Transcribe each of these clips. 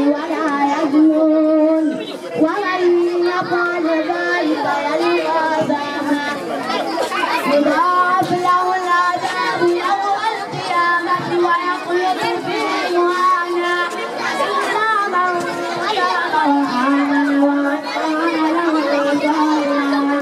ولا يزنون ومن يفعل ذلك يلقى أثاما يضاعف له العذاب يوم القيامة ويخلد فيه مهانا إلا من تاب وآمن وعمل صالحا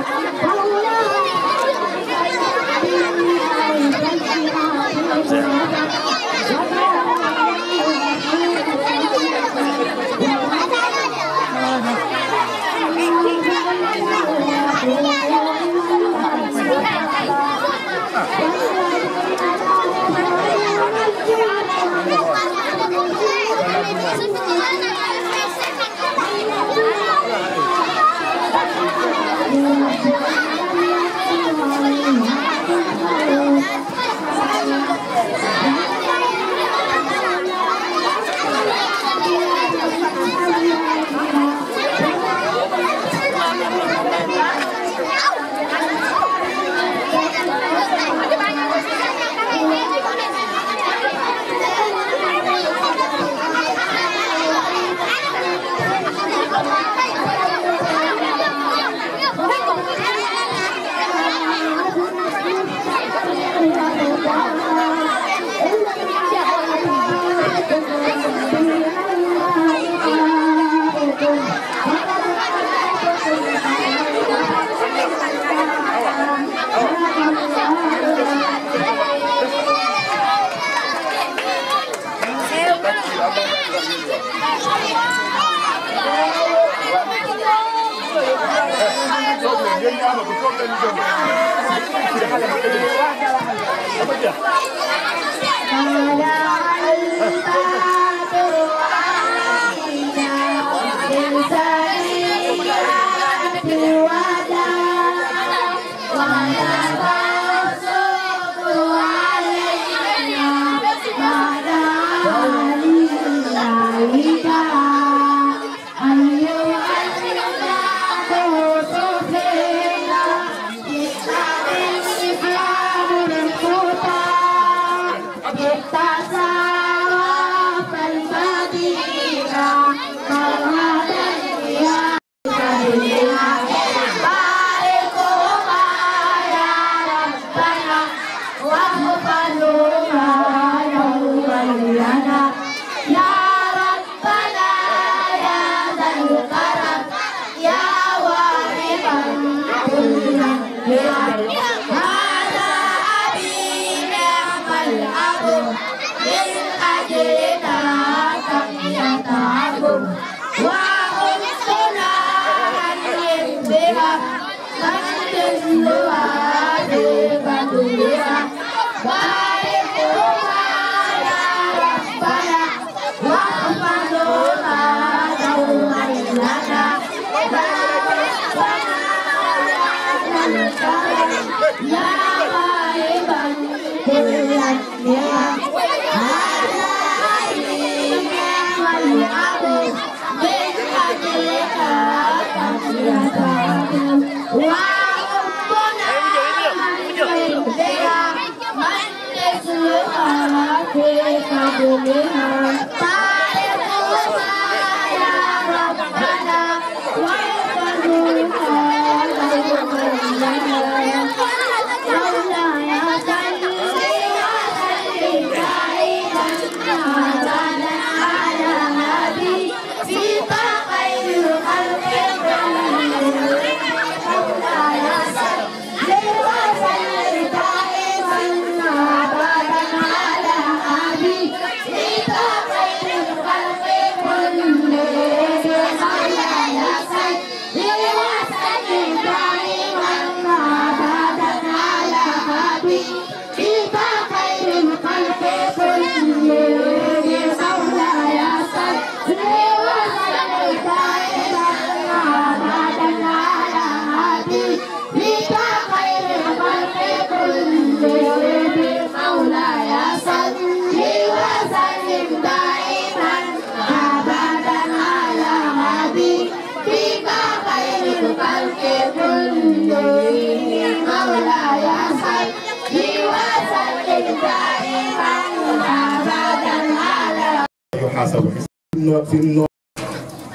يحاسب في النوع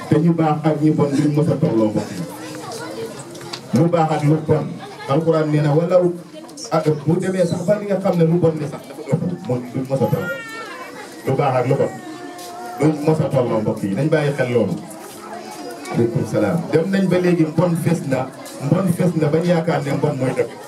te ñu baax ak ñi bon duñ mos a tolloo mbokk yi lu baax ak lu bon alxuraan nee na wala ak bu demee sax ba li nga xam ne lu bon li sax dafa ëpp moom duñ mos a toll lu baax ak lu bon duñ mos a tolloo mbokk yi nañ bàyyi xel loolu aleykum salaam dem nañ ba léegi mbon fes na mbon fes na bañ yaakaar ne mbon mooy dëkk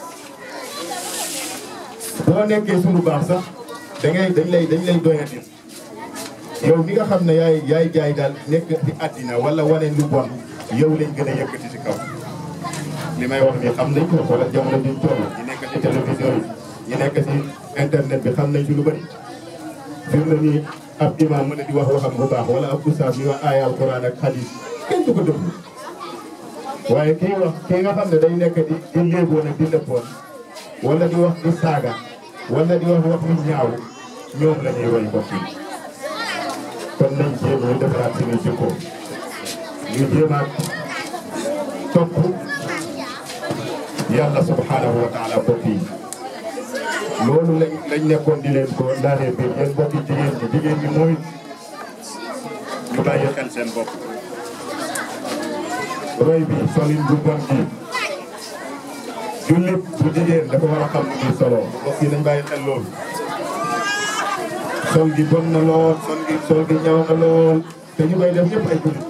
boo nekkee suñu baax sax da ngay dañ lay dañ lay doyati yow mi nga xam ne yaay yaay jaay daal nekk ci àddina wala wane lu bon yow lañ gën a yëkkati ci kaw li may wax nii xam nañ ko wala jamono biñ toll ñi nekk ci télévision yi ñi nekk ci internet bi xam nañ ci lu bëri fi mu ne nii ab imam mën a di wax waxam bu baax wala ab ustaas yi wax aaya alquran ak hadis kenn du ko déglu waaye kii wax kii nga xam ne day nekk di di léeboon ak di lëppoon wala di wax di saaga wala di wax wax yu ñaaw ñoom la ñuy roy mbokk yi kon nañ jéem ñu defaraat suñu jikko ñu jéemaat topp yàlla subhanahu wa taala mbokk yi loolu lañ lañ nekkoon di leen ko laanee biir yéen mbokki jigéen ñi jigéen ñi mooy ñu bàyyi xel seen bopp roy bi solin bu bon bi jullit bu jigéen dafa war a xam ni muy solo mbokk yi nañ bàyyi xel loolu sol gi bon na lool sol gi sol gi ñaw na lool te ñu koy def ñëpp ay jullit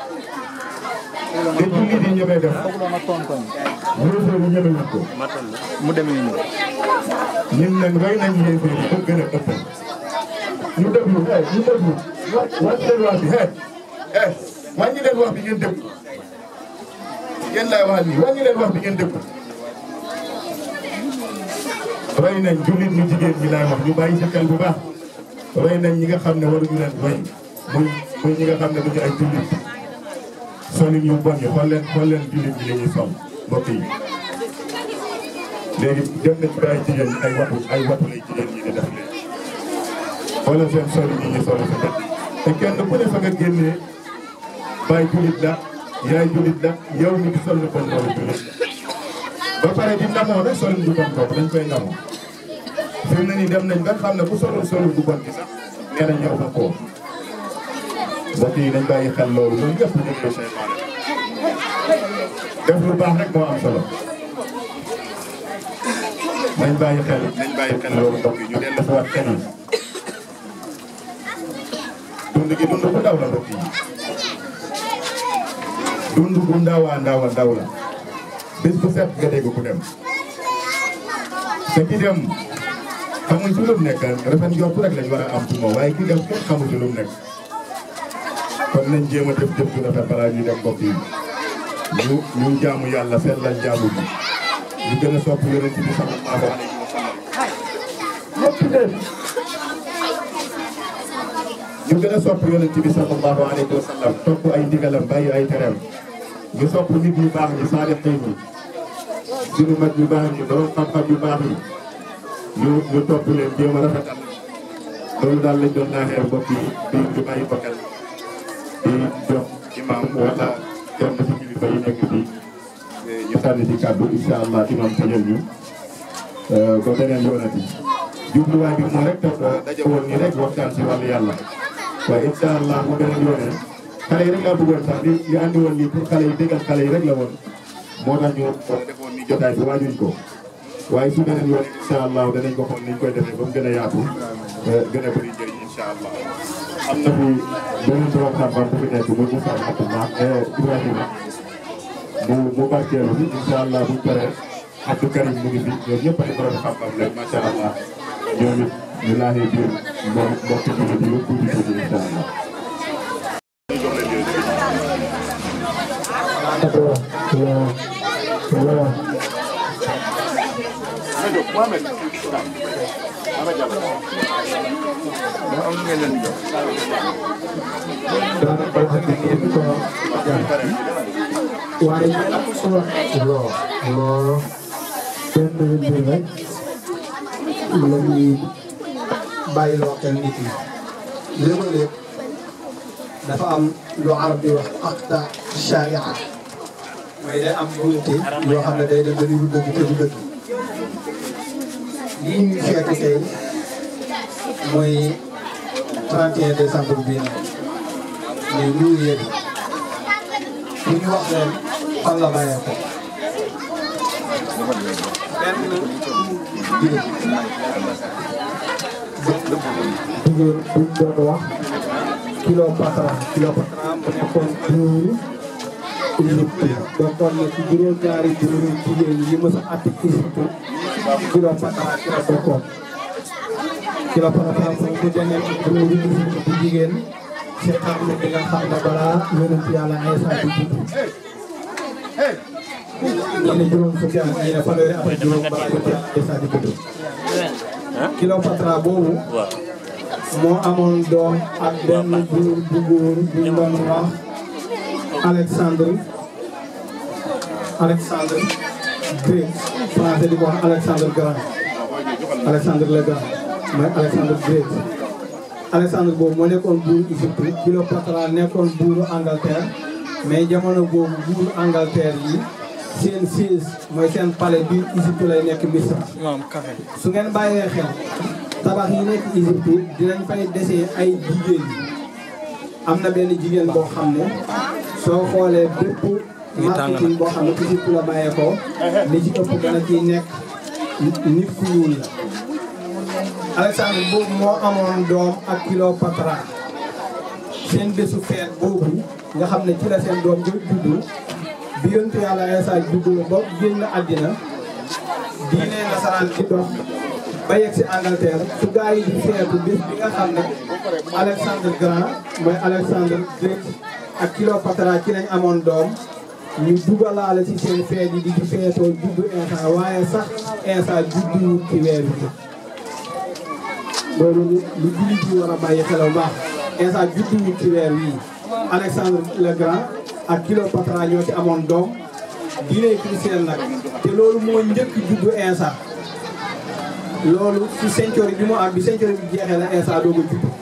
te jullit yi ñu koy def yéeféer yi ñemewuñ ko mu demee nii. ñun nag roy nañ yéeféer yi ba gën a ëpp ñu déglu eh ñu déglu wa wàññi leen wax bi eh eh wàññi leen wax bi ngeen déglu yéen laay wax nii wàññi leen wax bi ngeen déglu roy nañ jullit ñu jigéen ñi laay wax ñu bàyyi ci xel bu baax roy nañ ñi nga xam ne waruñu leen roy muy muy ñi nga xam ne duñu ay jullit solin yu bon yi xool leen xool leen jullit ñi la ñuy sol mbokk yi léegi dem nañ ba ay jigéen ñi ay watu ay watu lay jigéen ñi di def léegi xoolal seen solin yi ñu solo sa bët te kenn ku ne fa nga génnee baay jullit la yaay jullit la yow mi di sol lu bon loolu jullit ba pare di ndamoo rek solin bu bon boobu dañ koy ndamoo fi mu ne nii dem nañ ba xam ne ku solul solin bu bon bi sax nee nañ ñëw fa koo mbokk yi nañ bàyyi xel loolu loolu yëpp ñu ngi seytaane def lu baax rek moo am solo nañ bàyyi xel nañ bàyyi xel loolu mbokk yi ñu dellu si waat xel yi dund gi dund bu ndaw la mbokk yi dund bu ndaw a ndaw a ndaw la bis bu set nga dégg ku dem te ki dem xamuñ ci lu mu nekk rafet njort rek lañ war a am ci moom waaye ki dem kenn xamuñ ci lu mu nekk kon nañ jéem a def jëf ju rafet balaa ñuy dem mbokk yi ñu ñu jaamu yàlla sellal jaamu bi ñu gën a sopp yonent bi sallallahu alayhi wa sallam lépp leen ñu gën a sopp yonent bi sallallahu alayhi wa sallam topp ay ndigalam bàyyi ay tereem ñu sopp nit ñu baax ñi saalixiin yi suñu mag yu baax ñi borom xam-xam yu baax yi ñu ñu topp leen jéem a rafetal loolu daal lañ doon naaxee mbokk yi di di bàyyi ko xel di jox imam wala kenn ci kilifa yi nekk fii ñu sànni ci kàddu incha allah imam tëjal ñu ba beneen yoonati jubluwaay bi moo rek toog daje woon nii rek waxtaan si wàllu yàlla waaye incha allah bu beneen yoonee xale yi rek laa bëggoon sax li li andi woon nii pour xale yi déggal xale yi rek la woon moo tax ñu defoon ni jotaay bi waajuñ ko waaye su beneen yoon incha allah danañ ko xool niñ koy defee ba mu gën a yaatu gën a bëri njëriñ incha allah am na fi beneen borom xam-xam bu fi nekk muy Moussa Abdullah Ibrahima mu mu barkeelu fi incha allah buñ paree Abdou Karim mu ngi fi ñoom ñëpp ay borom xam-xam lañ macha allah ñoom it ñu laajee biir mbokk mbokk jullit yi yëpp tuuti tuuti incha allah. waaye loo loo benn mbir rek la ñuy bàyyi loo xel nit yi léeg-léeg dafa am lu arab di wax aqta sharia mooy day am njuumte yoo xam ne day dem dañuy dëgg te du dëgg lii ñuy feete tey mooy 31 décembre bii nag muy New Year pour ñu wax leen fan la bàyyee ko jigéen buñ doon wax kilo patron kilo patron mu nekkoon buuru Égypte bokkoon na ci juróom-ñaari buuru jigéen yi mës a àtte Égypte kilo patron ci la bokkoon kilo patron moom mu demee buuru Égypte bu jigéen ci xarnu bi nga xam ne balaa yonent yàlla Iisaa di judd ñu ne juróom fukki at ñu ne fanweeri at ak juróom balaa yonent yàlla Iisaa di judd Cléopâtre boobu moo amoon doom ak benn buur bu góor bu ñu doon wax Alexandre Alexandre Grec français di ko wax Alexandre Grand Alexandre le Grand mooy Alexandre Grec Alexandre boobu moo nekkoon buuru Égypte Cléopâtre nekkoon buuru Angleterre mais jamono boobu buuru Angleterre yi seen siège mooy seen palais biir Égypte lay nekk Misra su ngeen bàyyee xel tabax yi nekk Égypte dinañ fay desee ay jigéen yi am na benn jigéen boo xam ne soo xoolee bépp marketing boo xam ne Égypte la bàyyee ko li ci ëpp dana ciy nekk nit ku ñuul la Alexandre boobu moo amoon doom ak Cléopâtre seen bésu feet boobu nga xam ne ci la seen doom jo juddu bi yontu yàlla Iisaa juddu ba génn àddina diine nasaraan ci dox ba yegg si Angleterre su gaa yi di feetu bés bi nga xam ne Alexandre Grand mooy Alexandre Grec ak Cléopâtre ci lañ amoon doom ñu dugalaale ci seen feet yi di ci feetoo juddu Iisaa waaye sax Iisaa judduwul ci weer bi loolu lu jullit yi war a bàyyi xel bu baax Iisaa judduwul ci weer wii Alexandre le Grand ak Cléopâtre ñoo ci amoon doom diine chrétien nag te loolu moo njëkk juddu Iisaa loolu ci century bi mu am bi century bi jeexee la Iisaa doog a judd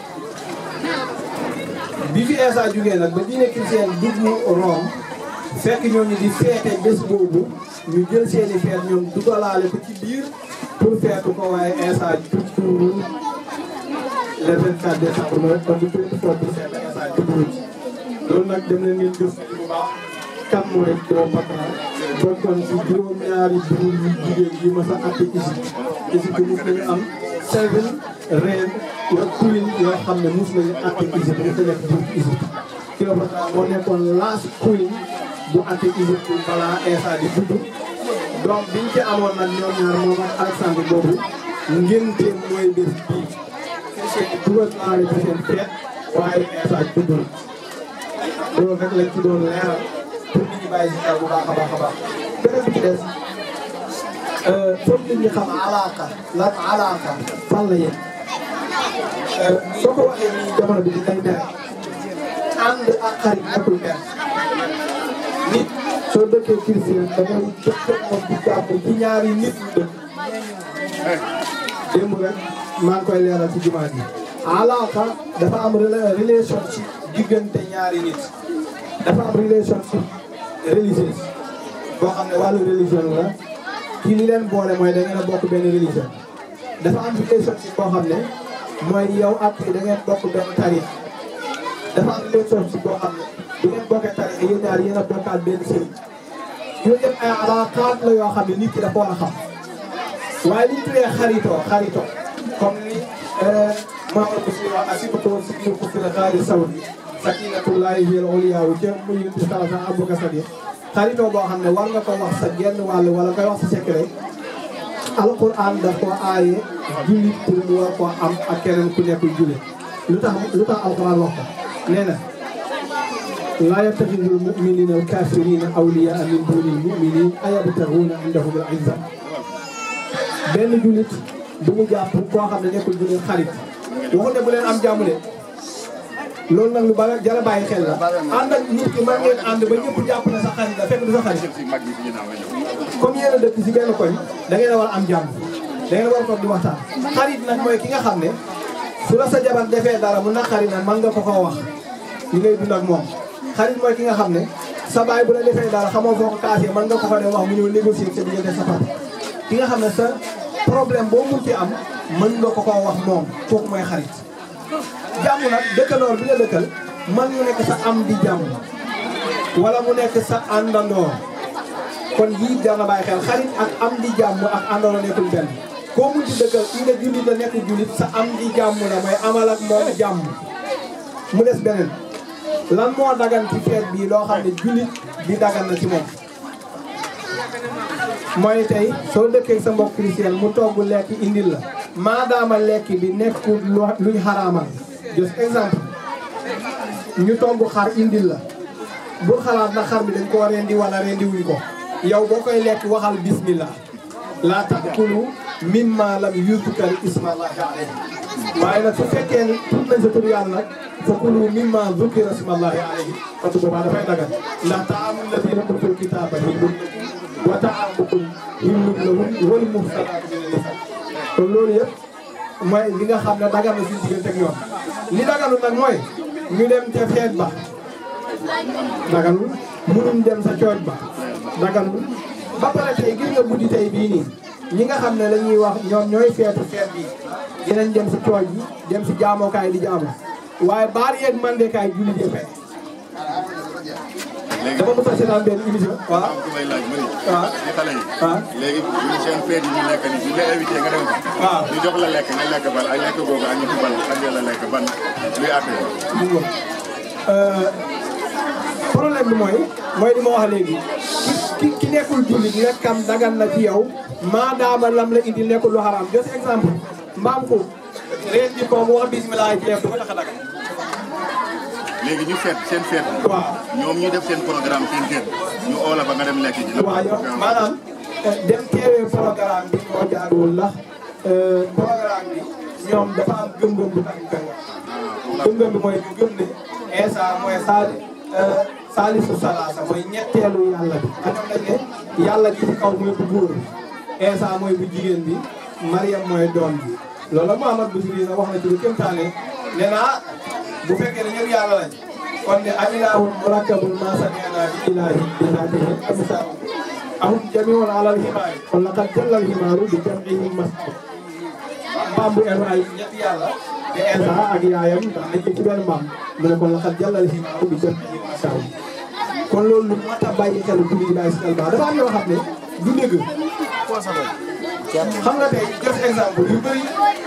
bi fi Iisaa jugee nag ba diine chrétien dugg Rome fekk ñooñu di feete bés boobu ñu jël seeni feet ñoom dugalaale ko ci biir pour feetu ko waaye Iisaa juddul le 24 décembre mooy kon du 24 décembre Iisaa juddul loolu nag dem leen ngeen gëstu bu baax kan mooy Cléopâtre bokkoon ci juróom-ñaari buur yu jigéen yi mas a àtte Égypte Égypte mos nañu am seven reine wala queen yoo xam ne mos nañu àtte Égypte mos na nekk buur Égypte Cléopâtre moo nekkoon last queen bu àtte Égypte balaa Iisaa di judd donc biñ ci amoon nag ñoom ñaar moom ak Alexandre boobu ngénte mooy bés bii seen dugal naa ci seen feet waaye Iisaa juddul loolu rek lañ ci doon leeral pour nit ñi bàyyi si xel bu baax a baax a baax beneen bi ci des foog nit ñi xam alaaka lan alaaka fan la yéen soo ko waxee nii jamono bi di day mere ànd ak xarit nekkul benn nit soo dëkkee chrétien da ngay dëkk moom di jàpp ci ñaari nit ñu dëkk démb rek maa ngi koy leeral ci jumaa ji alaaka dafa am relation ci diggante ñaari nit dafa am relationship religieuse boo xam ne wàllu religion la ci li leen boole mooy da ngeen a bokk benn religion dafa am relationship boo xam ne mooy yow ak da ngeen bokk benn tarix dafa am relationship boo xam ne bu ngeen bokkee tarix yéen ñaar yéen a bokkaat benn sëriñ yooyu yëpp ay alaakaat la yoo xam ne nit ki dafa war a xam waaye li ñu tuddee xaritoo xaritoo comme ni Mamadou Boussy wax asibatoo si biir ko fi la xaari sawdi sakinatullahi hiya al-ulya wu ca muy yëngu sala sa abuka sa xaritoo boo xam ne war nga ko wax sa genn wàll wala koy wax sa secret alquran daf ko aaye jullit pour mu war koo am ak keneen ku nekkul jullit lu tax lu tax alquran wax ko nee na laa yattaxidul muminina alkafirina awliyaa min dunil muminin ayabtaxuuna indahum al izza benn jullit bu mu jàpp koo xam ne nekkul jullit xarit waxu ne bu leen am jàmm de loolu nag lu bala jara bàyyi xel la ànd ak nit ki mën ngeen ànd ba ñëpp jàpp na sa xarit la fekk du sa xarit comme yéen a dëkk si benn koñ da ngeen a war a am jàmm da ngeen a war a toog di waxtaan xarit nag mooy ki nga xam ne su la sa jabar defee dara mu naqari na mën nga ko koo wax li ngay dund ak moom xarit mooy ki nga xam ne sa baay bu la defee dara xamoo foo ko kaasee mën nga ko ko dem wax mu ñëw négocier sa diggante sa papa ki nga xam ne sa problème boo mun ci am mën nga ko koo wax moom kooku mooy xarit jàmm nag dëkkaloor bi nga dëkkal mën nga nekk sa am di jàmm wala mu nekk sa àndandoo kon yii jar na bàyyi xel xarit ak am di jàmm ak àndandoo nekkul benn koo mun ci dëkkal kii nga jullit la nekk jullit sa am di jàmm la mooy amal ak moom jàmm mu des beneen lan moo dagan ci feet bii loo xam ne jullit di dagan na ci moom mooy tey soo dëkkee sa mbokk chrétien mu togg lekk indil la maadaama lekk bi nekkul lu luñ xaraamal just exemple ñu togg xar indil la bul xalaat na xar bi dañ koo rendi wala rendi wuñ ko yow boo koy lekk waxal bismillah laa taakulu mimma lam yuzkar ismallahi alayhi waaye nag su fekkee ne tudd nañ sa tur yàlla nag fa kulu mimma zukira ismallahi alayhi parce que boobaa dafay dagan ndax taamul lazina utul kitaaba hillun wa taamukum hillun lahum wal muhsanaatu mina nisaa kon loolu yëpp mooy li nga xam ne dagan na suñu diggante ak ñoom li daganul nag mooy ñu dem ca feet ba daganul munuñ dem sa cooj ba daganul ba pare tey gis nga guddi tey bii nii ñi nga xam ne lañuy wax ñoom ñooy feetu feet bi dinañ dem si cooj yi dem si jaamokaay di jaamu waaye baar yeeg mandekaay julli jëfee dama mos a seetaan benn émission waaw am ku may laaj ma ni waaw ci xale yi waaw léegi ñu seen feet yi ñu nekk ni ñu la invité nga dem fa waaw ñu jox la lekk nga lekk ban ay lekk googu ak ñu ci ban ak la lekk ban luy àtte mu ngoog problème bi mooy mooy li ma wax léegi ki ki nekkul jullit lekkam dagan na ci yow maadaama lam la indi nekkul lu xaraam just exemple mbaam ko reen di ko mu wax bismillah ci lekk du ko tax a dagan léegi ñu feet seen feet waaw ñoom ñu def seen programme seen kër ñu oo la ba nga dem lekk ji waaw yow maanaam dem teewee programme bi moo jaaduwul ndax programme bi ñoom dafa am gëm-gëm bu tax ñu koy wax gëm-gëm bi mooy gëm ne Isa mooy saali saalisu salaasa mooy ñetteelu yàlla bi ak ñoom dañ ne yàlla ji ci kaw mooy bu góor bi Isa mooy bu jigéen bi Mariam mooy doom bi loolu la Muhammad Busiri sax wax na ci lu kéemtaane nee naa bu fekkee ne ñëpp yàlla lañ kon ne alilahu murakkabun ma sami'na bi ilahi bi zaatihi amsaahu ahum jamiun alal himaari kon laqad jalla al himaaru bi jam'ihim masjid mbaam bu enu ay ñetti yàlla te Isa ak yaayam ndax nañ ko ci benn mbaam mu ne kon laqad jalla al himaaru bi jam'ihim masjid kon loolu lu mat a bàyyi xel julli di bàyyi si xel baax dafa am yoo xam ne du dëgg xam nga tey jox exemple yu bëri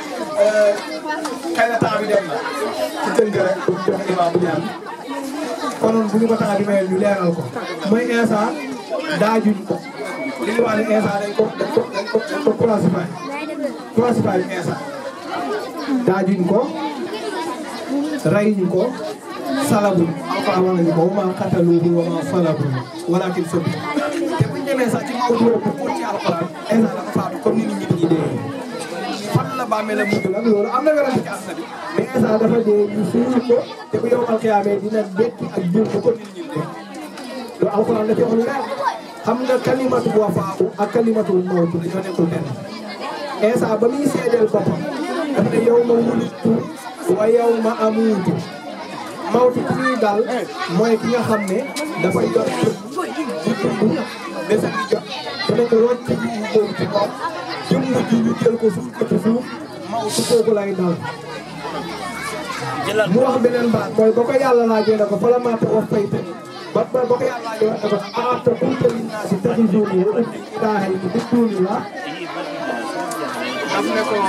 xëy na temps bi dem na ci tënk rek pour jox imam bu ñaan konoon bu ñu ko temps bi mayee ñu leeral ko mooy Isa daajuñ ko li ñu wax ne Isa dañ ko dañ ko dañ ko dañ ko classify classify Isa daajuñ ko rayuñ ko salabuñ alquran wax nañu ko wa maa qataluuhu wa maa salabuuhu walaakin subbiha te buñ demee sax ci mawdu bu ko ci alquran Isa dafa faatu comme ni nit ñi dañuy dee fan la bàmmeel la mujj nag loolu am na werante ci àdduna bi mais Isa dafa dee ñu suul ko te bu yowmal xiyaamee dina dekki ak jur ko comme nit ñi dee loolu alquran la ci wax lu leer xam nga kalimatu wafaaku ak kalimatul mawtu dañoo nekkul benn Isa ba muy seedeel boppam dafa ne yow ma wulittu wa yow ma amuutu mawtu ku ñuy dal mooy ki nga xam ne dafa yor jëm di dund dese di jot dana ko rocc ji mu boobu ci kaw jëm nga ji ñu jël ko suuf ko ci suuf mawtu kooku lay dal mu wax beneen baat mooy ba ko yàlla laajee ne ko fa la maa tax wax fay te ba ba ba ko yàlla laajee wax ne ko aata qulta linnaasi ittaxizuunii wa ummii ilaahayni min duunillaah daf ne ko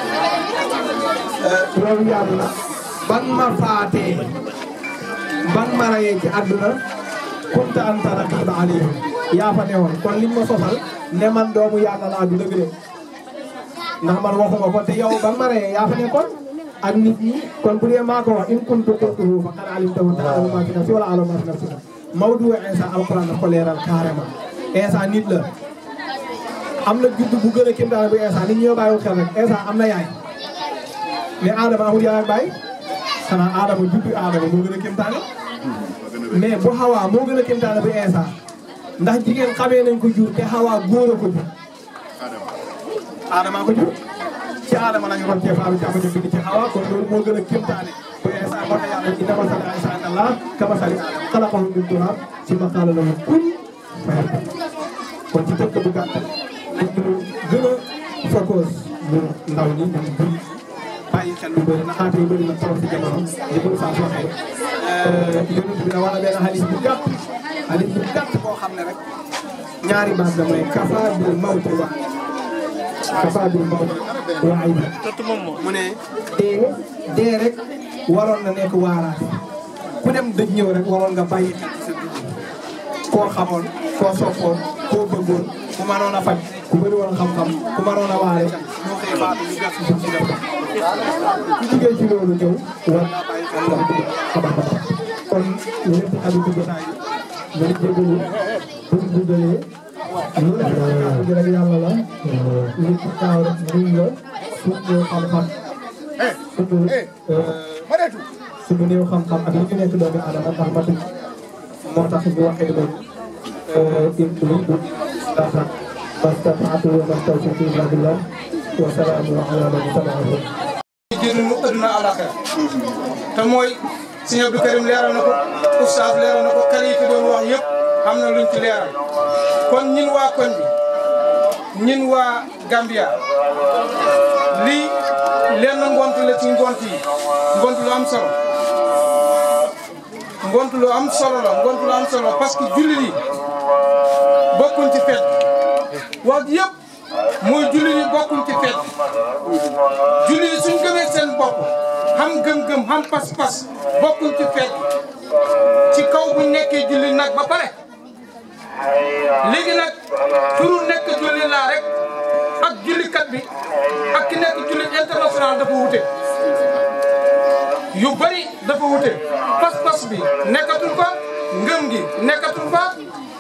loolu yàlla na ban ma faatee ban ma rayee ci àdduna kunta anta raqiiba alayhim yaa fa newoon kon liñ ma sosal ne man doomu yàlla laa du dëgg de ndax man waxuma ko te yow ban ma rayee yaa fa nekkoon ak nit ñi kon bu dee maa ko wax in kuntu qultuhu faqad alimtahu ta'lamu ma fi nafsi wala a'lamu ma fi nafsika mawdu Isa alquran daf ko leeral carrément Isa nit la am na judd bu gën a kéemtaane bu Isa nit ñoo bàyyiwul xel rek Isa am na yaay mais Adama amul yaay ak baay xanaa Adama juddu Adama moo gën a kéemtaane mais bu Hawa moo gën a kéemtaane bu Isa ndax jigéen xamee nañ ko jur te Hawa góor a ko jur Adama ko jur ci Adama lañu roon cee faaru jàmm ñu bind ci Hawa kon loolu moo gën a kéemtaane bu Isa moo tax yàlla inna masala Isa inda Allah kamasali Aadama xalaqahu min turaab summa qaala lahu kun fayakun kon ci tënk bu gàtt nañ ñu gën a focus ñu ndaw ñi ñu julli bàyyi xel lu bëri naxaate yu bëri na trop si jamono li ko saa waxee yonent bi da wax na benn xadis bu gàtt xadis bu gàtt boo xam ne rek ñaari baat la mooy kafa bil mawti wa kafa bil mawti wa ay mu ne dee dee rek waroon na nekk waaraate ku dem dëj ñëw rek waroon nga bàyyi xel ci sa dund koo xamoon koo soppoon koo bëggoon ku mënoon a faj ku bëri woon xam-xam ku mënoon a waare moo xëy faatu ñu gas suuf si def ko ku jugee ci loolu ñëw war naa bàyyi xel wax dëgg xabaar xabaar kon lépp xaju ci jotaay bi nga jégalu buñ guddalee loolu gi rek yàlla la li ci kaaw rek muy la suñ ñëw xam-xam suñu suñu néew xam-xam ak li ñu nekk doomu adama ndax matu moo tax ñu waxee loolu in uriidu islaaha mastata'tu wa ma tawfiiqi illa billah wa salaamun ala man ittaba'a génn mu ëdduna àlaxira te mooy sëñ Abdou Karim leeral na ko oustaz leeral na ko kër yi fi doon wax yëpp am na luñ ci leeral kon ñin waa koñ bi ñin waa Gambia lii lenn ngont la ci ngont yi ngont lu am solo ngont lu am solo la ngont lu am solo parce que jullit yi bokkuñ ci fet wax yëpp mooy jullit yi bokkuñ ci fet jullit yi suñ gëmee seen bopp xam gëm-gëm xam pas-pas bokkuñ ci fet ci kaw buñ nekkee jullit nag ba pare léegi nag turu nekk jullit laa rek ak jullikat bi ak ki nekk jullit international dafa wute yu bari dafa wute pas-pas bi nekkatul fa ngëm gi nekkatul fa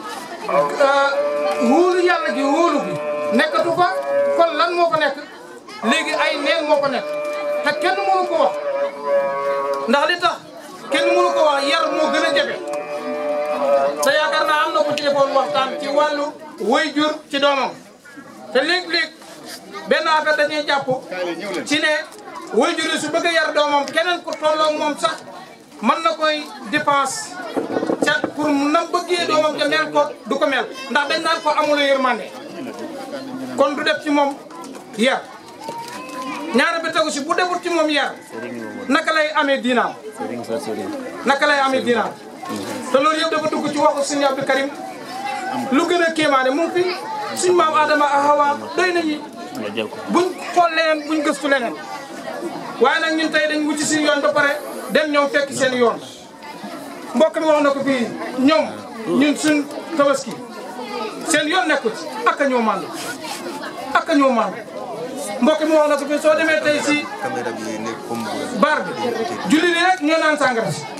wóolu yàlla gi wóolu gi nekkatu fa kon lan moo fa nekk léegi ay neen moo fa nekk te kenn mënu ko wax ndax li tax kenn mënu ko wax yar moo gën a jafe te yaakaar naa am na ko ci defoon waxtaan ci wàllu way jur ci doomam te léeg-léeg benn affaire dañuy jàpp ci ne way jur yi su bëgg a yar doomam keneen ku tolloog moom sax mën na koy dépense ca pour na bëggee doomam ja mel ko du ko mel ndax dañ naan ko amula yërmande kon du def ci moom yar ñaara bi tegu si bu defut ci moom yar naka lay amee diinaam naka lay amee diinaam te loolu yëpp dafa dugg ci waxu suñu Abdou Karim lu gën a kéemaane mu ngi fi suñ maam Adama ak Hawa doy nañu buñ xool leneen buñ gëstu leneen waaye nag ñun tey dañ wuti suñu yoon ba pare dem ñoom fekk seen yoon mbokk mi wax na ko fii ñoom ñun suñ tabaski seen yoon nekkul ci ak a ñoo mànd ak a ñoo mànd mbokk mi wax na ko fii soo demee tey si bar bi julli li rek ñoo naan sàngara si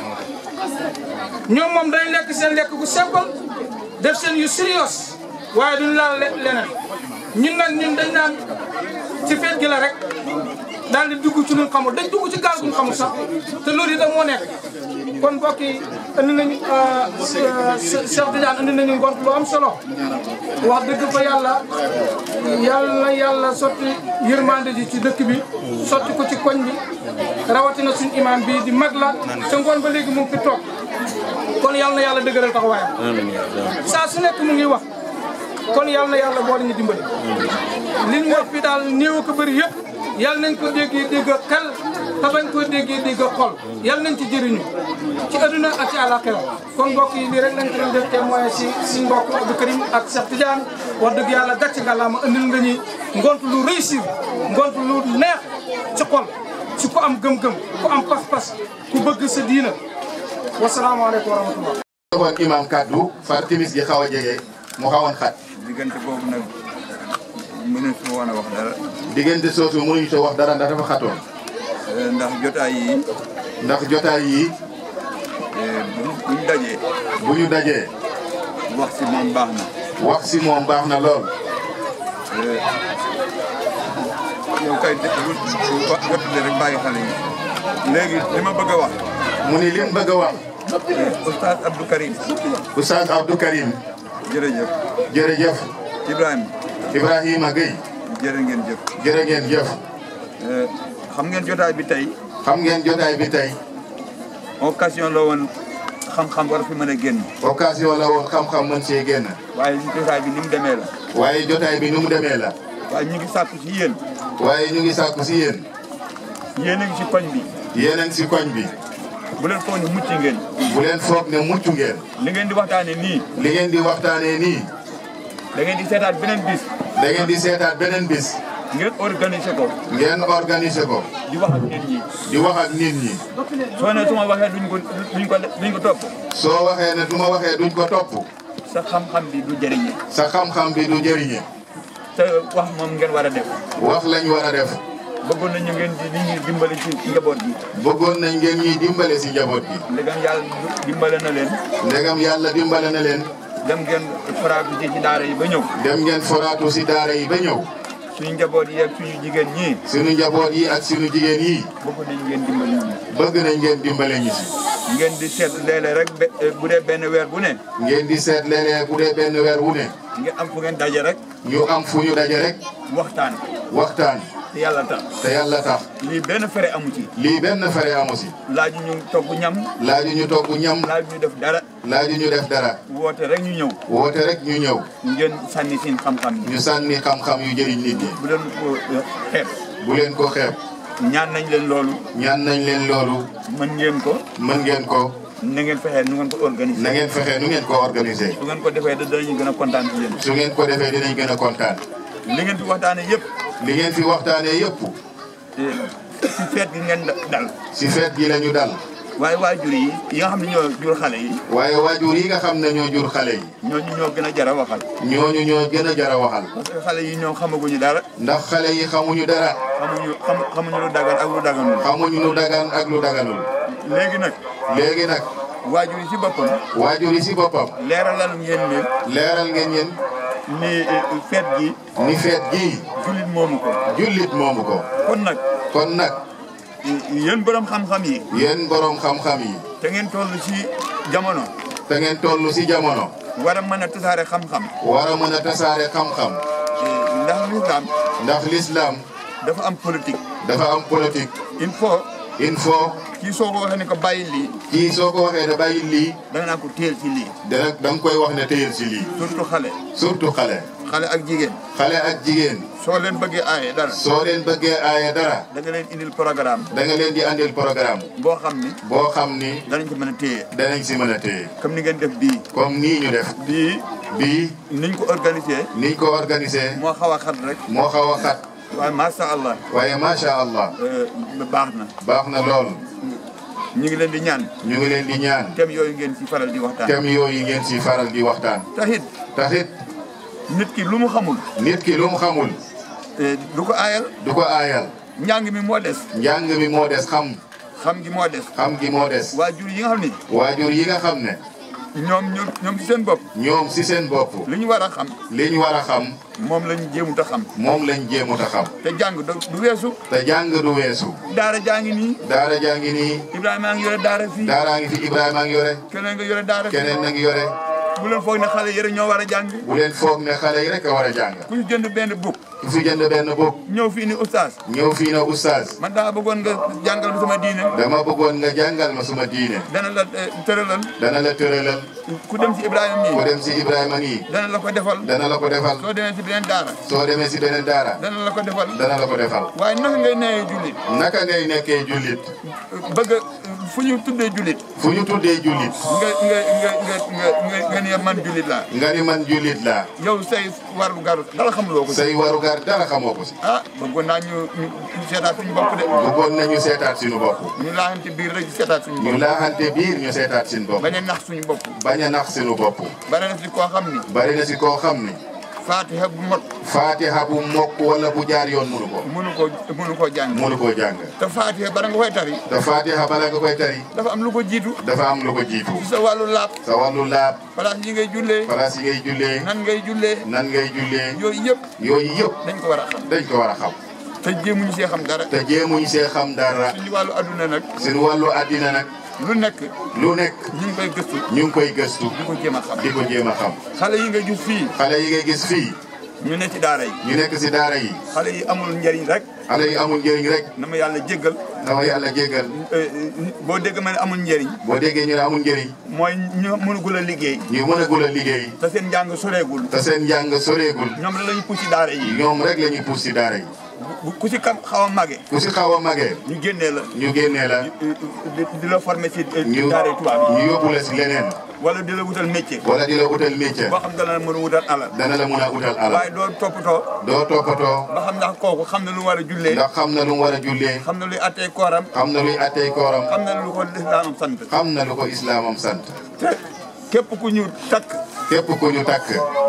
ñoom moom dañ lekk seen lekk gu simple def seen yu sérieux waaye duñ laal leneen ñun nag ñun dañ naan ci feet gi la rek daal di dugg ci luñ xamul dañ dugg ci gaal guñ xamul sax te loolu itam moo nekk kon mbokk yi andi nañu Cheikh Tidiane andi nañu ngont lu am solo wax dëgg fa yàlla yàlla na yàlla sotti yërmande ji ci dëkk bi sotti ko ci koñ bi rawatina suñ imam bi di mag la te ngoon ba léegi mu ngi fi toog kon yàlla na yàlla dëgëral taxawaayam saa su nekk mu ngi wax kon yàlla na yàlla boole ñu dimbali li ñu wax fi daal néew ko bëri yëpp yàlla nañ ko déggee dégg xel te bañ ko déggee dégg xol yàlla nañ ci jëriñu ci adduna ak ci àllaaxira kon mbokk yi lii rek lañ ko doon def témoin si suñ mbokk Abdou Karim ak Cheikh Tidiane wax dëgg yàlla gàcc nga laa ma andil nga ñi ngont lu réussir ngont lu neex ci xol ci ku am gëm-gëm ku am pas-pas ku bëgg sa diina wasalaamaaleykum wa rahmatullah joxoon imam kaddu far timis gi xaw a jege mu xawoon xat diggante boobu nag mënu su woon a wax dara diggante soosu mënuñu soo wax dara ndax dafa xatoon ndax jotaay yi ndax jotaay yi bu buñ dajee bu ñu dajee wax si moom baax na wax si moom baax na lool yow kay jottali rek bàyyi xale yi léegi li ma bëgg a wax mu ni lim bëgg a wax oustaz Abdou Karim Oustaz Abdou Karim jërëjëf jërëjëf Ibrahima Ibrahima Gueye jërë ngeen jëf jërë ngeen jëf xam ngeen jotaay bi tey xam ngeen jotaay bi tey occasion la woon xam-xam war fi mën a génn occasion la woon xam-xam mën see génn waaye jotaay bi ni mu demee la waaye jotaay bi nu mu demee la waaye ñu ngi sàkku ci yéen waaye ñu ngi sàkku si yéen yéen a ngi si koñ bi yéen a ngi si koñ bi bu leen foog ne mucc ngeen bu leen foog ne mucc ngeen li ngeen di waxtaane nii li ngeen di waxtaanee nii da ngeen di seetaat beneen bis da ngeen di seetaat beneen bis ngeen organiser ko ngeen organiser ko di wax ak nit ñi di wax ak nit ñi soo ne su ma waxee duñ ko duñ ko duñ ko topp soo waxee ne du ma waxee duñ ko topp sa xam-xam bi du jëriñe sa xam-xam bi du jëriñe te wax moom ngeen war a def wax lañ war a def bëggoon nañu ngeen di nit ñi dimbali ci njaboot gi bëggoon nañ ngeen ñuy dimbale si njaboot gi ndegam yàlla dimbale na leen ndegam yàlla dimbale na leen dem ngeen faraatu ci ci daara yi ba ñëw dem ngeen foraatu si daara yi ba ñëw suñu njaboot yi ak suñu jigéen ñii suñu njaboot yi ak suñu jigéen yi bëgg nañ ngeen dimbali ñu bëgg nañ ngeen dimbale ñu si ngeen di seet léeg-léeg rek be- bu dee benn weer bu ne ngeen di seet léeg-léeg bu dee benn weer wu ne ngeen am fu ngeen daje rek ñu am fu ñu daje rek waxtaan waxtaan te yàlla tax te yàlla tax lii benn fere amu ci lii benn fere amu si laaju ñu togg ñam laaju ñu togg ñam laaju ñu def dara laaju ñu def dara woote rek ñu ñëw woote rek ñu ñëw ngeen sànni seen xam-xam yi ñu sànni xam-xam yu jëriñ nit ñi bu leen ko xeeb bu leen ko xeeb ñaan nañ leen loolu ñaan nañ leen loolu mën ngeen ko mën ngeen ko na ngeen fexee nu ngeen ko organiser na ngeen fexe nu ngeen ko organiser su ngeen ko defee da danañu gën a kontaan ci yéen su ngeen ko defee dinañ gën a kontaan li ngeen fi waxtaane yëpp li ngeen fi waxtaanee yëpp ci feet gi ngeen dal si feet gi la ñu dal waaye waajur yi yi nga xam ne ñoo jur xale yi waaye waajur yi nga xam ne ñoo jur xale yi ñooñu ñoo gën a jar a waxal ñooñu ñoo gën a jar a waxal parce que xale yi ñoom xamaguñu dara ndax xale yi xamuñu dara xamuñu xam xamuñu lu dagan ak lu daganul xamuñu lu dagan ak lu daganul léegi nag léegi nag waajur yi ci boppam waajur yi si boppam leeralal ngeen ne leeral ngeen yéen ni feet gi ni feet gii jullit moomu ko jullit moomu ko kon nag kon nag yéen borom xam-xam yi yéen boroom xam-xam yi te ngeen toll ci jamono te ngeen toll si jamono war a mën a tasaare xam-xam war a mën a tasaare xam-xam ndax lislaam ndax l'islam dafa am politique dafa am politique il faut il faut kii soo ko waxee ne ko bàyyi lii kii soo ko waxee ne bàyyi lii da nga naan ko téel ci lii dana da nga koy wax ne téyel si lii surtout xale surtout xale xale ak jigéen xale ak jigéen soo leen bëggee aaye dara soo leen bëggee aaye dara da nga leen indil programme da nga leen di andil programme boo xam ni boo xam ni danañ ko mën a téye danañ si mën a téye comme ni ngeen def bii comme nii ñu def bii bii niñ ko organisé niñ ko organisé moo xaw a xat rek moo xaw a xat waaye macha allah waaye macha allah baax na baax na lool ñu ngi leen di ñaan ñu ngi leen di ñaan thème yooyu ngeen ci faral di waxtaan thème yooyu ngeen si faral di waxtaan taxit taxit nit ki lu mu xamul nit ki lu mu xamul du ko aayal du ko aayal njàng mi moo des njàng mi moo des xam xam gi moo des xam gi moo des waajur yi nga xam ni waajur yi nga xam ne ñoom ñoom ñoom ci seen bopp ñoom si seen bopp li ñu war a xam li ñu war a xam moom lañ jéemut a xam moom lañ jéemut a xam te jàng du du weesu te jàng du weesu daara jaa ngi nii daara jaa ngi nii Ibrahima a ngi yore daara fii daaraa ngi fi Ibrahima a ngi yore keneen nga yore daara fii keneen na ngi yore bu leen foog ne xale yëre ñoo war a jàng bu leen foog ne xale yi rek a war a jàng ku ñu jënd benn buk ku fi jënd benn book ñëw fii ni oustaz ñëw fii na oustaz man daa bëggoon nga jàngal ma sama diine dama bëggoon nga jàngal ma suma diine dana la eh, tëralal dana la tëralal ku dem ci Ibrahima ku nii dem si Ibrahima nii dana la ko defal dana la ko defal soo demee ci beneen daara soo demee si beneen daara dana la ko defal dana la ko defal waaye naka ngay neyee jullit naka ngay nekkee jullit bëgg a fu ñu tuddee jullit fu ñu tuddee jullit nga nga nga nga nga nga nga ne man jullit laa nga ni man jullit laa yow say waru garu dara xamuloo ko si say warugar dara xamoo ko si ah bëggoon naa ñu ñu ñu seetaat suñu bopp de bëggoon nañu seetaat suñu bopp ñu laaxante biir rek seetaat suñu ñu bopp laaxante biir ñu seetaat suñu bopp bañ a nax suñu bopp bañ a nax suñu bopp bari na si koo xam ni bari na si koo xam ni faatiha bu mot faatiha bu mokk wala bu jaar yoon munu ko mënu koo mënu koo jàng munu koo jàng te faatiha bara nga koy tari te faatiha bala nga koy tari dafa am lu ko jiitu dafa am lu ko jiitu ci sa wàllu laab sa wàllu laab place yi ngay jullee place yi ngay jullee nan ngay jullee nan ngay jullee yooyu yëpp yooyu yëpp dañ ko war a xam dañ ko war a xam te jéemuñu see xam dara te jéemuñ see xam dara suñu wàllu adduna nag suñu wàllu àddina nag lu nekk lu nekk ñu ngi koy gëstu ñu ngi koy gëstu di ko jéem a xam di ko jéem a xam xale yi nga gis fii xale yi ngay gis fii ñu ne ci daara yi ñu nekk si daara yi xale yi amul njariñ rek xale yi amul njëriñ rek na ma yàlla jéggal dama yàlla jéggal boo dégg ma ne amul njariñ boo déggee ñu ne amul njëriñ mooy ñu mënugul a liggéey ñu mën a gul a liggéey te seen njàng soreegul te seen njàng soreegul ñoom la lañu puus ci daara yi ñoom rek la ñuy puus si daara yi bu ku si kam xaw a màggee ku si xaw a magee ñu génnee la ñu génnee la di di la former si ñu daara tubaab yi ñu yóbbu la si leneen wala di la wutal métier wala di la utal métier boo xam dana la mën a wutal alal dana la mun a utal alal waaye doo toppatoo doo toppatoo ba xam ndax kooku xam na lu mu war a jullee ndax xam na lu mu war a jullee xam na luy attee kooram xam na luy attey kooram xam na lu ko lislaamam sant xam na lu ko islaamam sant te képp ku ñu takk képp ku ñu takk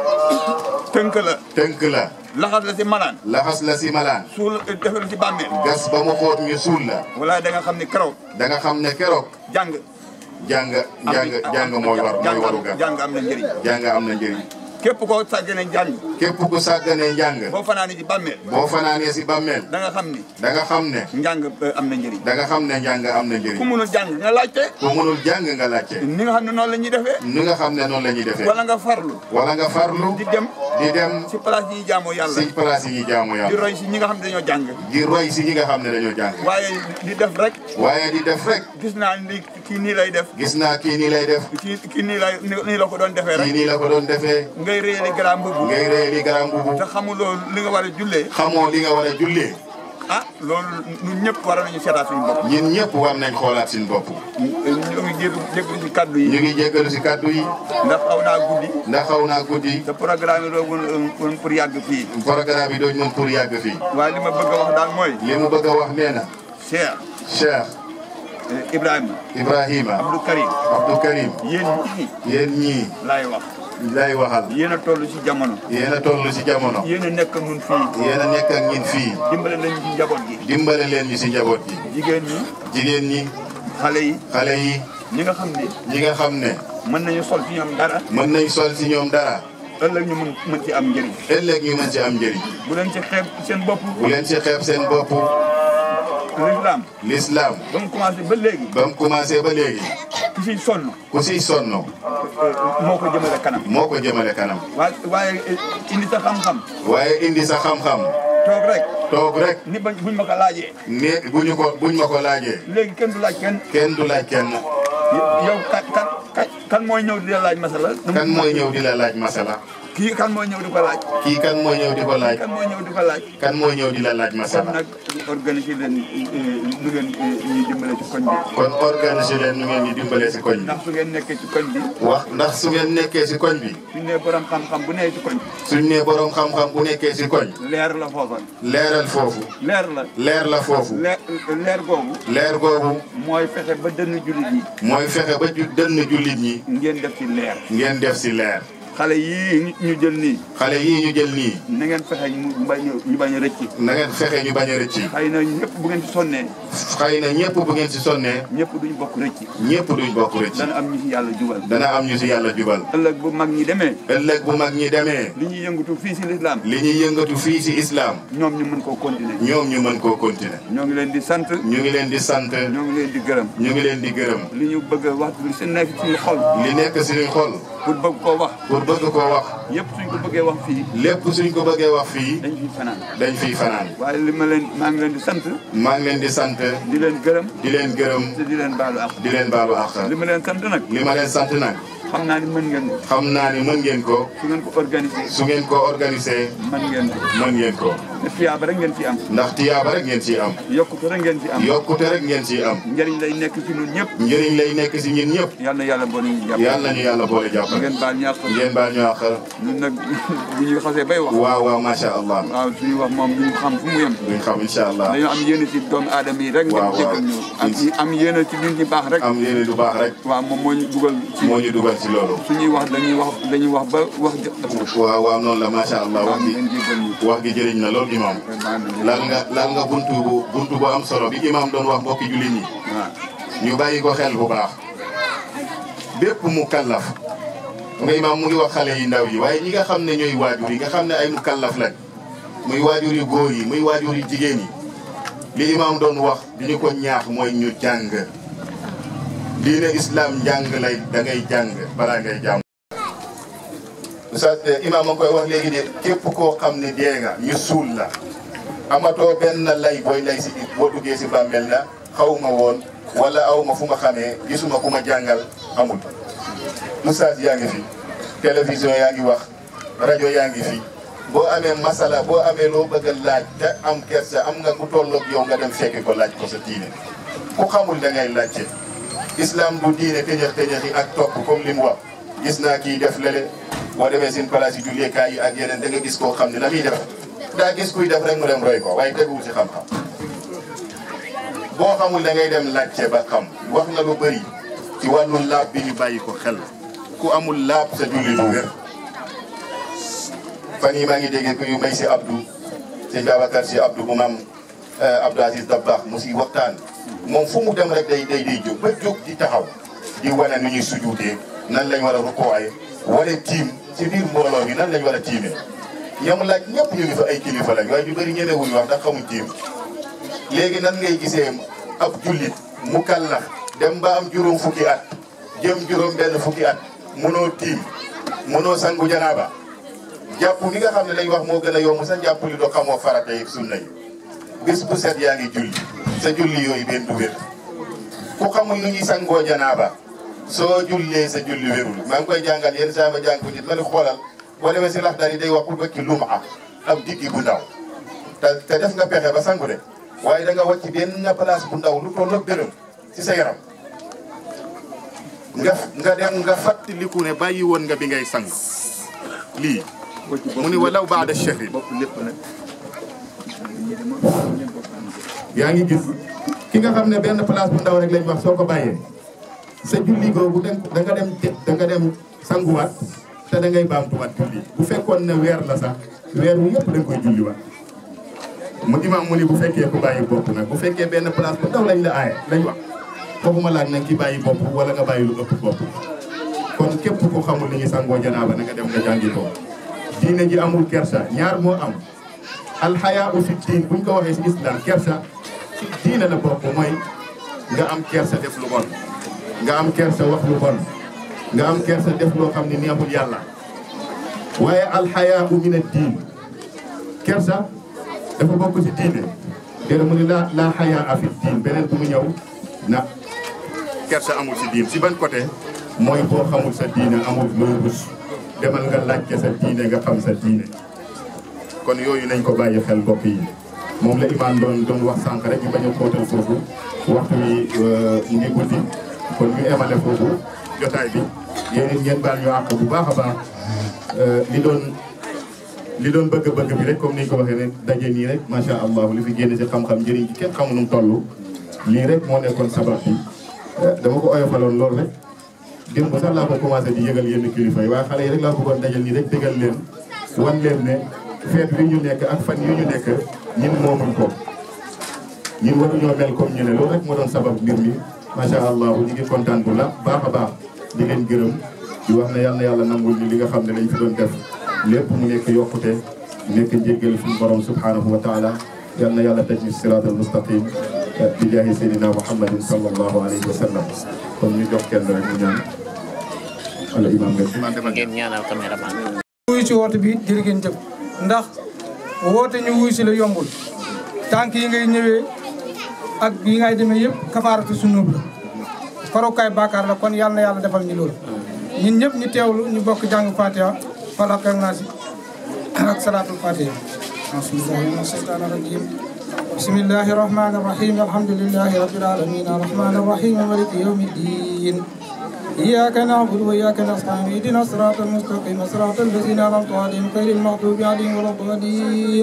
tënk la tënk la laxas la si malaan laxas la si malaan suul def la si bàmmeel gas ba mu xóot ñu suul la wala da nga xam ni keroog da nga xam ne keroog jàng jàng jàng jàng mooy war mooy waru ga jàng am na njëriñ jàng am na njëriñ képp koo sàggane jàng képp ku sàgganee njàng boo fanaani si bàmmeel boo fanaanee si bàmmeel da nga xam ni da nga xam ne njàng eh, am na njëriñ da nga xam ne njàng am na ku njëriñ munul jàng nga laajte ku munul jàng nga laajte ni nga xam ne noonu la ñuy defee ni nga xam ne noonu la ñuy defee wala nga farlu wala nga farlu di dem di dem si place yi jaamoo yàlla si place yi jaamu di yàlla roy si ñi nga xam ne dañoo jàng di roy si ñi nga xam ne dañoo jàng waaye di def rek waaye di def rek gis naa ni kii nii lay def gis naa kii nii lay def kii kii nii lay nii la ko doon defee kii rek nii la ko doon defee ngay réeli grand mbubu ngay ree li garam bubu te xamuloo li nga war a jullee xamoo li nga war a jullee ah loolu ñun ñëpp war nañu seetaat suñu bopp ñun ñëpp war nañ xoolaat suñu bopp ñu ngi jégg jégg si kaddu ñu yi ngi jéggalu si kàddu yi ndax xaw naa guddi ndax xaw naa guddi te programme yi doon woon pour yàgg fii programme bi dooñ mën pour yàgg fii waaye li ma bëgg a wax daal mooy li mu bëgg a wax nee na Cheikh Cheikh eh, Ibrahima Ibrahima Abdou Karim Abdou Karim yéen ñii yéen ñii laay wax lay waxal yéen a toll si jamono yéen a toll si jamono yéen a nekk nun fii yéen a nekk ak ñin fii dimbale lañu ci njaboot gi dimbale leen ñu si njaboot gi jigéen ñi jigéen ñi xale yi xale yi ñi nga xam ne ñi nga xam ne mën nañu sol ci ñoom dara mën nañ sol si ñoom dara ëllëg ñu mën mën ci am njëriñ ëllëg ñu mën ci am njëriñ bu leen ci xeeb seen bopp bu leen si xeeb seen bopp l'islam l'islam ba mu commencé ba léegi ba mu commencé ba léegi ki siy sonn ku siy sonn moo ko jëmale kanam moo ko jëmale kanam waaye waaye indi sa xam-xam waaye indi sa xam-xam toog rek toog rek ni bañ buñ ma ko laajee ne bu ñu ko buñ ma ko laajee léegi kenn du laaj kenn kenn du laaj kenn yow kan kan kan kan mooy ñëw di la laaj masala kan mooy ñëw di la laaj masala kii kan mooy ñëw di ko laaj kii kan mooy ñëw di ko laaj kan mooy ñëw di ko laaj kan mooy ñëw di la laaj kon masala nag organiser leen lu ngeen ñuy dimbale ci koñ bi kon organiser leen nu ngeen ñu dimbalee si koñ bi ndax su ngeen nekkee ci koñ bi wax ndax su ngeen nekkee si koñ bi suñ nee borom xam-xam bu nee ci koñ suñ ne borom xam-xam bu nekkee si koñ leer la foofa leeral foofu leer la leer la foofu leer leer googu leer googu mooy fexe ba dënn jullit yi mooy fexe ba ju dënn jullit ñi ngeen def ci leer ngeen def si leer xale yii ñu jël nii xale yii ñu jël nii na ngeen fexe ñu bañ a ñu bañ a rëcc na ngeen fexe ñu bañ a rëcc xëy na ñëpp bu ngeen ci sonnee xëy na ñëpp bu ngeen si sonnee ñëpp duñ bokk rëcc ñëpp duñ bokk rëcc dana am ñu ci yàlla jubal dana am ñu si yàlla jubal ëllëg bu mag ñi demee ëllëg bu mag ñi demee li ñuy yëngatu fii si lislaam li ñuy yëngatu fii si islam ñoom ñu mën koo continuer ñoom ñu mën koo continuer ñoo ngi leen di sant ñu ngi leen di sant ñoo ngi leen di gërëm ñu ngi leen di gërëm li ñu bëgg a wax li si nekk suñu xol li nekk suñuy xol pour bëgg koo wax pour bëgg koo wax yëpp suñ ko bëggee wax fii lépp suñ ko bëggee wax fii dañ fiy fanaan dañ fiy fanaan waaye li ma leen maa ngi leen di sant maa ngi leen di sant di leen gërëm di leen gërëm te di leen baalu ak di leen baalu àq li ma leen sant nag li ma leen sant nag xam naa ni mën ngeen ko xam naa ni mën ngeen ko su ngeen ko organiser su ngeen ko organisé mën ngeen ko mën ngeen ko te fiyaaba rek ngeen fi am ndax tiyaaba rek ngeen ciy am yokkute rek ngeen fi am yokkute rek ngeen ciy am njëriñ lay nekk ci ñun ñëpp njëriñ lay nekk si ñun ñëpp yal na yàlla boo ñu jàpp yàlla nañu yàlla boole jàppale ngeen baal ñàkk ngeen baal ñu àq ñun nag bu ñuy xasee bay wax waaw waaw macha allah waaw suñuy wax moom duñu xam fu mu yem duñ xam incha allah dañoo am yéene ci doomu aadama yi rek ngeen waaw, jéggal ñu am am yéene ci nit ñi baax rek am yéene du baax rek waaw moom moo ñu dugal ci moo ñu dugal ci loolu suñuy wax dañuy wax dañuy wax ba wax jë waaw waaw noonu la macha allah waaw wax gi ngeen jéggal ñu wax gi jëriñ na lool imam laal nga laal nga buntu bu buntu bu am solo bi imam doon wax mbokki jullit ñi waaw ñu bàyyi ko xel bu baax bépp mu kallaf nga imam mu ngi wax xale yi ndaw yi waaye ñi nga xam ne ñooy waajur yi nga xam ne ay mu kallaf lañ muy waajur yu góor yi muy waajur yu jigéen yi li imam doon wax di ñu ko ñaax mooy ñu jàng diine islam njàng lay da ngay jàng balaa ngay jàng sa imam a ngi koy wax léegi de képp koo xam ne dee nga ñu suul la amatoo benn lay booy lay si boo duggee si bàmmeel na xaw ma woon wala aw ma fu ma xamee gisuma ku ma jàngal amul oustaz yaa ngi fi télévision yaa ngi wax rajo yaa ngi fi boo amee masala boo amee loo bëgg a laaj te am kersa am nga ku tolloog yow nga dem fekki ko laaj ko sa diine ku xamul da ngay laajte islam du diine tëñëx tëñëx yi ak topp comme li mu wax gis naa kii def lele boo demee seen place yi julleekaay yi ak yeneen da nga gis koo xam ne la muy def daa gis kuy def rek mu dem roy ko waaye teguwul ci xam-xam boo xamul da ngay dem laajte ba xam wax na lu bëri ci wàllu laab bi ñu bàyyi ko xel ku amul laab sa julli du wér fan yi maa ngi dégg ku yu may si Abdou sëñ Babacar si Abdou bu maam Abdou Aziz Dabakh mu si waxtaan moom fu mu dem rek day day day jóg ba jóg di taxaw di wane nu ñuy sujuutee nan lañ war a rukkooye wala tiim ci biir mbooloo mi nan lañ war a tiimee ñoom laaj ñëpp ñu ngi fa ay kilifa lañ waaye ñu bëri ñemewuñu wax ndax xamuñ tiim léegi nan ngay gisee ab jullit mu kallaf dem ba am juróom fukki at jëm juróom benn fukki at munoo tiim munoo sangu janaaba jàpp mi nga xam ne lañ wax moo gën a yomb sa jàpp li doo xamoo farata yi sunna yi bis bu set yaa ngi julli sa julli yooyu benn du wér ku xamul nu ñuy sangoo janaaba soo jullee sa julli wérul maa ngi koy jàngal yenn saa ma jàng ko nit ma ne xoolal boo demee si laxdar yi day wax pour bëkki lum am am diggi bu ndaw te te def nga pexe ba sangu de waaye da nga wàcc benn place bu ndaw lu toll ak dërëm ci sa yaram nga nga dem nga fàttaliku ne bàyyi woon nga bi ngay sang lii mu ni walaw baada shahri yaa ngi gis ki nga xam ne benn place bu ndaw rek lañ wax soo ko bàyyee sa julli googu da nga dem da nga dem sanguwaat te da ngay baamtuwaat julli bu fekkoon ne weer la sax weer wu yëpp da nga koy julliwaat mu imaam mu ni bu fekkee ku bàyyi bopp nag bu fekkee benn place bu ndaw lañ la aaye lañ wax fooguma laaj nag ki bàyyi bopp wala nga bàyyi lu ëpp bopp kon képp ku xamul ni ñu sangoo janaaba na nga dem nga jàngi ko diine ji amul kersa ñaar moo am alxayaa u fi diin buñ ko waxee si islam kersa ci diine la bokk mooy nga am kersa def lu bon nga am kersa wax lu bon nga am kersa def loo xam ne neexul yàlla waaye alxayaa u min ad-diin kersa dafa bokk ci diine déedéet mu ne la la xayaa a fi diin beneen bu mu ñëw na kersa amul ci diin si ban côté mooy boo xamul sa diine amul loo rus demal nga laajte sa diine nga xam sa diine kon yooyu nañ ko bàyyi xel mbokk yi moom la imaam doon doon wax sànq rek ñu bañ a xóotal foofu waxtu wi mu ngi guddi kon ñu emale foofu jotaay bi yéen it ngeen baal ñu àq bu baax a baax li doon li doon bëgg-bëgg bi rek comme ni ñu ko waxee ne daje nii rek macha allah li fi génn si xam-xam njëriñ ci kenn xamu nu mu toll lii rek moo nekkoon sabab bi dama ko oyofaloon loolu rek démb sax laa ko commencé di yëgal yenn kilifa yi waaye xale yi rek laa bëggoon dajal nii rek dëggal leen wan leen ne feet wi ñu nekk ak fan yu ñu nekk ñun moomuñ ko ñun waruñoo mel comme ñu ne loolu rek moo doon sabab mbir mi macha allah ñu ngi kontaan bu la baax a baax di leen gërëm di wax ne yal na yàlla nangul ñu li nga xam ne lañ fi doon def lépp mu nekk yokkute nekk njéggal suñu borom subhanahu wa taala yal na yàlla taj ñu siraatal mustaqim bi jaahi seydina muhammadin sallallahu alayhi wa sallam kon ñu jox kenn rek mu ñaan wala imam nga ngeen ñaanal caméraman wuyu ci woote bi jërë ngeen jëf ndax woote ñu wuyu si la yombul tànk yi ngay ñëwee ak yi ngay demee yëpp kafaaratu sunub la farukaay baakaar la kon yàlla na yàlla defal ñu loolu ñun ñëpp ñu teewlu ñu bokk jàng fatiha falaq ak naasi ak salaatul fatiha bismillahi mina shaytaani rajim bismillahi rahmani rahim alhamdulillahi rabbil alamin arrahmani arrahim maliki yawmi ddin إياك نعبد وإياك نستعين اهدنا الصراط المستقيم صراط الذين أنعمت عليهم غير المغضوب عليهم ولا الضالين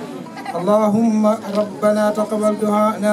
اللهم ربنا تقبل دعاءنا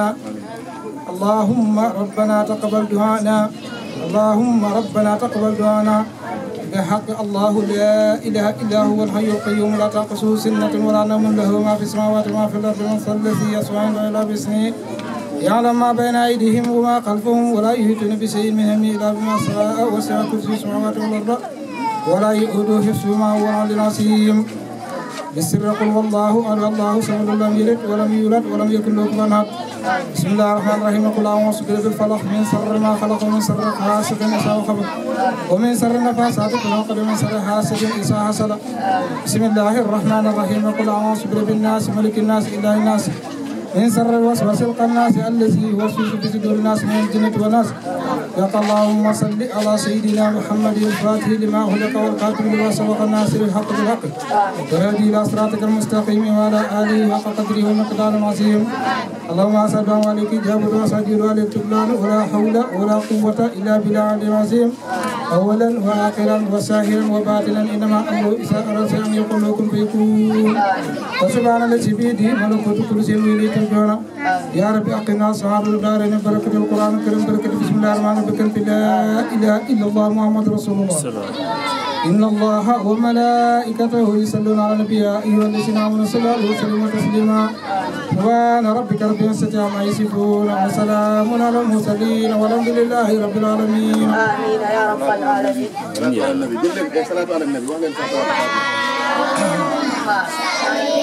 اللهم ربنا تقبل دعاءنا اللهم ربنا تقبل دعاءنا بحق الله لا إله إلا هو الحي القيوم لا تقصه سنة ولا نوم له ما في السماوات وما في الأرض من صلى الذي يسمع إلا باسمه يعلم ما بين أيديهم وما خلفهم ولا يهتون بشيء من علمه إلا بما شاء وسع كرسي السماوات والأرض ولا يؤوده حفظهما وهو العلي العظيم بسر قل والله أحد الله صمد لم يلد ولم يولد ولم يكن له كفوا أحد بسم الله الرحمن الرحيم قل أعوذ برب الفلق من شر ما خلق ومن شر حاسد إذا وقب ومن شر النفاثات في العقد ومن شر حاسد إذا حسد بسم الله الرحمن الرحيم قل أعوذ برب الناس ملك الناس إله الناس من شر الوسواس القناس الذي يوسوس في صدور الناس من الجنة والناس يا اللهم صل على سيدنا محمد الفاتح لما خلق والقاتل لما سبق الناصر الحق بالحق والهادي الى صراطك المستقيم وعلى اله حق قدره ومقدار عظيم اللهم اسال عليك جابر وسجد عليك تبلان ولا حول ولا قوه الا بالله العظيم اولا واخرا وساهرا وباطنا انما امره اذا اراد ان يقول له كن فيكون فسبحان الذي بيده ملكوت كل شيء واليه ترجعون يا رب اقنا سعاد الدارين بركه القران الكريم بركه بسم الله الرحمن الرحيم لا اله الا الله محمد رسول الله إن الله وملائكته يصلون على النبي يا أيها الذين آمنوا صلوا عليه وسلموا تسليما سبحان ربك رب العزة عما يصفون وسلام على المرسلين والحمد لله رب العالمين آمين يا رب العالمين salaatu ala nabi jël leen salaatu ala nabi wax leen salaatu ala nabi